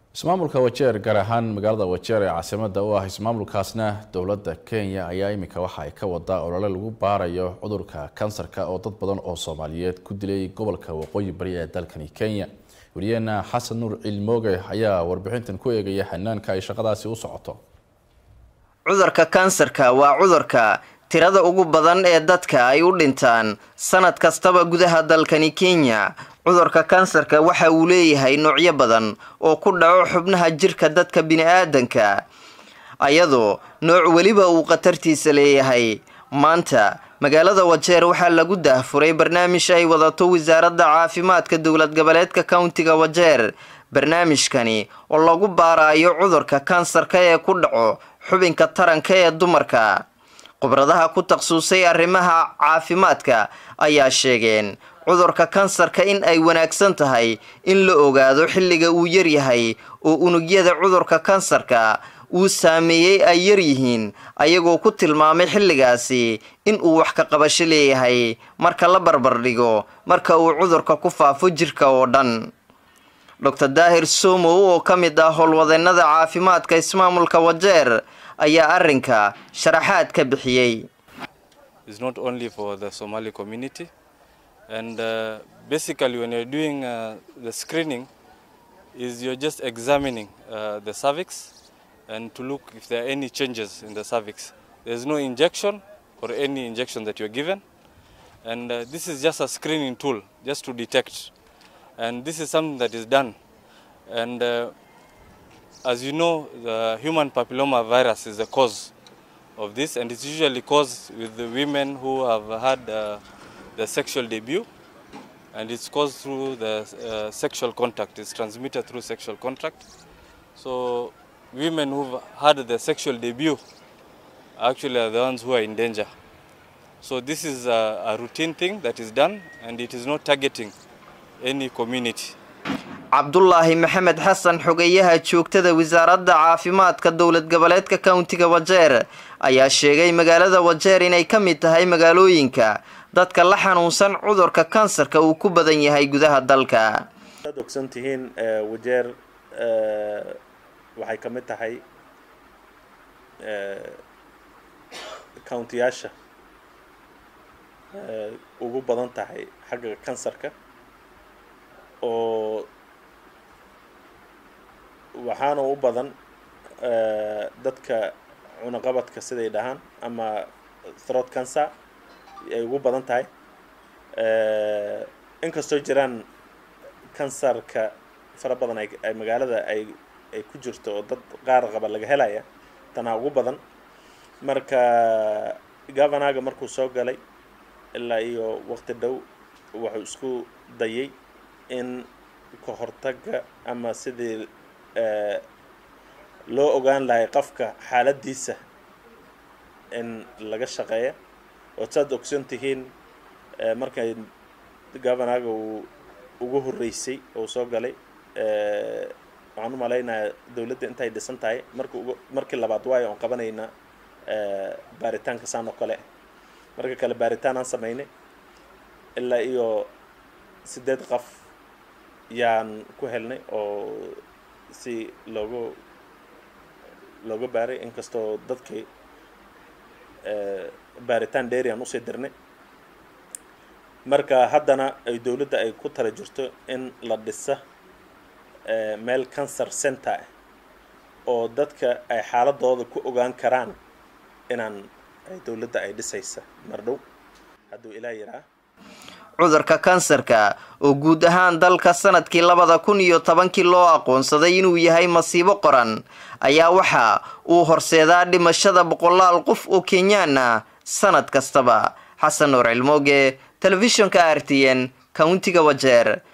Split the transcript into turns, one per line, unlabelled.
ismaamulka wajeer gaar ahaan magaalada wajeer ee caasimada u ah ismaamulkaasna dowladda kenya ayaa iminka waxa ay ka wadaa olole lagu baarayo cudurka kansarka oo dad badan oo soomaaliyeed ku dilay gobolka waqooyi bari ee dalkani kenya wariyeena xasan nuur cilmooge ayaa warbixintan ku eegaya xanaanka ay shaqadaasi u socoto
cudurka kansarka waa cudurka tirada ugu badan ee dadka ay u dhintaan sanad kastaba gudaha dalkani kenya cudurka kansarka waxa uu leeyahay noocyo badan oo ku dhaco xubnaha jirka dadka bini-aadanka ayadoo nooc weliba uu khatartiisa leeyahay maanta magaalada wajeer waxaa lagu daahfuray barnaamij ay wadato wasaaradda caafimaadka dowlad goboleedka countiga wajeer barnaamijkani oo lagu baarayo cudurka kansarka ee ku dhaco xubinka taranka ee dumarka khubradaha ku takhasusay arrimaha caafimaadka ayaa sheegeen cudurka kansarka in ay wanaagsan tahay in la ogaado xilliga uu yaryahay oo unugyada cudurka kansarka uu saameeyey ay yaryihiin ayagoo ku tilmaamay xilligaasi in uu wax ka qabasho leeyahay marka la barbardhigo marka uu cudurka ku faafo jirka oo dhan doctor daahir somow oo ka mid ah howlwadeenada caafimaadka ismaamulka wajeer ayaa arrinka sharaxaad ka bixiyey
and uh, basically when you're doing uh, the screening is you're just examining uh, the cervix and to look if there are any changes in the cervix there's no injection or any injection that you're given and uh, this is just a screening tool just to detect and this is something that is done and uh, as you know the human papilloma virus is the cause of this and it's usually caused with the women who have had uh, the sexual debut and it's caused through the uh, sexual contact it's transmitted through sexual contact so women who've had the sexual debut actually are the ones who are in danger so this is a, a routine thing that is done and it is not targeting any community
cabdulaahi maxamed xasan xogeyaha joogtada wasaaradda caafimaadka dowlad goboleedka countiga wajeer ayaa sheegay magaalada wajeer inay ka mid tahay magaalooyinka dadka la xanuunsan cudurka kansarka uu ku badan yahay gudaha dalka
ad ogsan tihiin wajeer waxay ka mid tahay countiyaasha ugu badan tahay xagga kansarka oo waxaana u badan dadka cunaqabadka siday dhahaan ama throat cancer ay ugu badan tahay inkastoo jiraan kansarka fara badan ay magaalada ay ay ku jirto oo dad qaar qaba laga helaya tanaa ugu badan marka governaga markuu soo galay ilaa iyo waqti dhow wuxuu isku dayay in ka hortaga ama sidii loo ogaan lahay qofka xaaladiisa in laga shaqeeya oo saad ogsan tihiin markay governaga uu ugu horreysay oo soo galay waxaan u malaynayaa dowladda intay dhisan tahay marki ugu markii labaad waayo oon qabanayna baaritaanka saan oo kale marka kale baaritaan aan samaynay ilaa iyo sideed qof yaan ku helnay oo si loogu looga baaray inkastoo dadkii baaritaan dheeri aan usii dirnay marka haddana ay dowladda ay ku tala jirto in la dhisa meel cancer center ah oo dadka ay xaaladooda ku ogaan karaan inaan dowladda ay dhisaysa mardhow hadduu ilaa yiraa
cudurka kansarka oo guud ahaan dalka sanadkii labada kun iyo tobankii loo aqoonsaday inuu yahay masiibo qoran ayaa waxa uu horseedaa dhimashada boqolaal qof oo kenyaan ah sanad kastaba xasan nuur cilmooge telefishinka r t n countiga wajeer